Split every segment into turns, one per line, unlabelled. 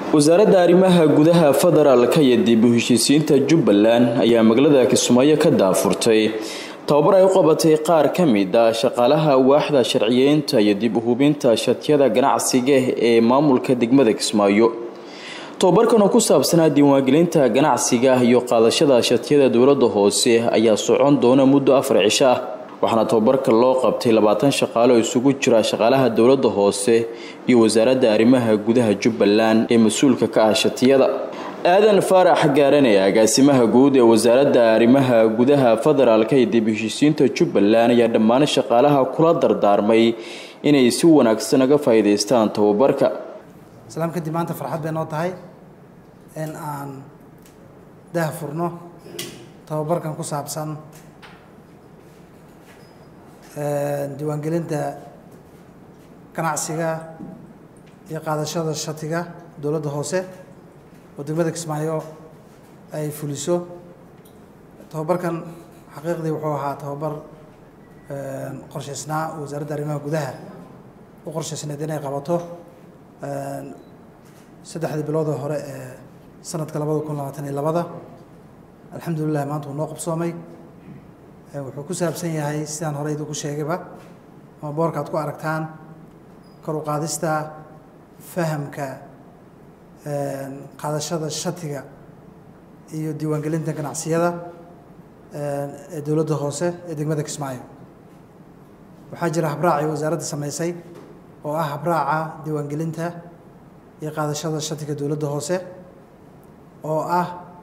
wasaaradda arrimaha gudaha federaalka iyo dib u heshiisiinta jubbaland ayaa magaalada kismaayo ka daafurtay tababar ay u qabatay qaar ka mid a shaqaalaha waaxda sharciyeynta iyo dib u hubinta shatiyada ganacsiga ee maamulka degmada kismaayo tobabarkan oo ku saabsanaa diiwaangelinta ganacsiga iyo qaadashada shatiyada dowladda hoose ayaa socon doona muddo afar cisho ah waxaana tobabarka loo qabtay labaatan shaqaale oo isugu jira shaqaalaha dowladda hoose iyo wasaaradda arrimaha gudaha jubbaland ee mas-uulka ka ah shatiyada aadan faarax gaarane agaasimaha guud ee wasaaradda arrimaha gudaha federaalka iyo dib heshiisiinta jubbaland ayaa dhammaan shaqaalaha kula dardaarmay inay si wanaagsan uga faa'iidaystaan tababarka
islaam kadib maanta farxad bay noo tahay in aan dah furno tababarkan ku saabsan diiwaangelinta ganacsiga iyo qaadashada shatiga dowladda hoose oo degmada kismaayo ay fuliso tababarkan xaqiiqdii wuxuu ahaa tababar qorshaysnaa oo wasaaradda arrimaha gudaha u qorshaysneed inay qabato saddexdii biloodoo hore ee sanadka labada kun labaatan iyo labada alxamdulilah maanta wuu noo qabsoomay wuxuu ku saabsan yahay sidaan hore idinku sheegayba ama boorka ad ku aragtaan kor u qaadista fahamka qaadashada shatiga iyo diiwaangelinta ganacsiyada ee dowladda hoose ee degmada kismaayo waxaa jira habraacii wasaaradda samaysay oo ah habraaca diiwaangelinta iyo qaadashada shatiga dowladda hoose oo ah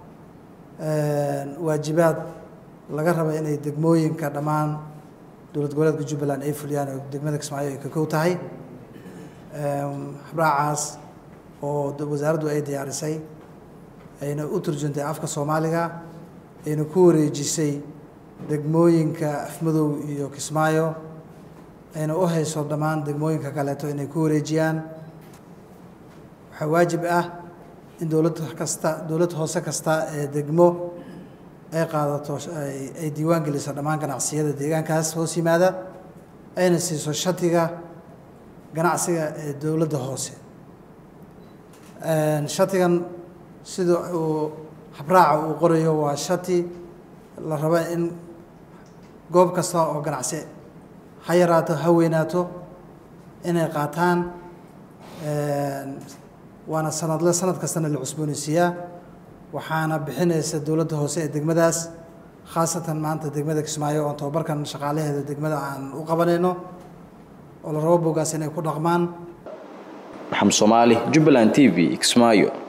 waajibaad laga raba inay degmooyinka dhammaan dowlad goboleedka jubbaland ay fuliyaan oo degmada kismaayo ay ka kow tahay habraacaas oo wasaaraddu ay diyaarisay ayna u turjuntay afka soomaaliga ayna ku wareejisay degmooyinka afmadow iyo kismaayo ayna u hayso dhammaan degmooyinka kaleeto inay ku wareejiyaan waxaa waajib ah in dowlad kasta dowlad hoose kasta ee degmo ay qaadato ay diiwaan geliso dhammaan ganacsiyada deegaankaas hoos yimaada ayna siiso shatiga ganacsiga ee dowladda hoose shatigan sida uu habraaca uu qorayo waa shati la rabo in goob kasta oo ganacsi ha yaraato ha weynaato inay qaataan waana sanadle sanad kastana la cusboonaysiiyaa waxaana bixinaysa dowladda hoose ee degmadaas khaasatan maanta degmada kismaayo oon tababarkan shaqaalaheeda degmada aan u qabanayno oo la rabo bogaas inay ku dhaqmaan
maxamed soomaali jubbaland t v kismaayo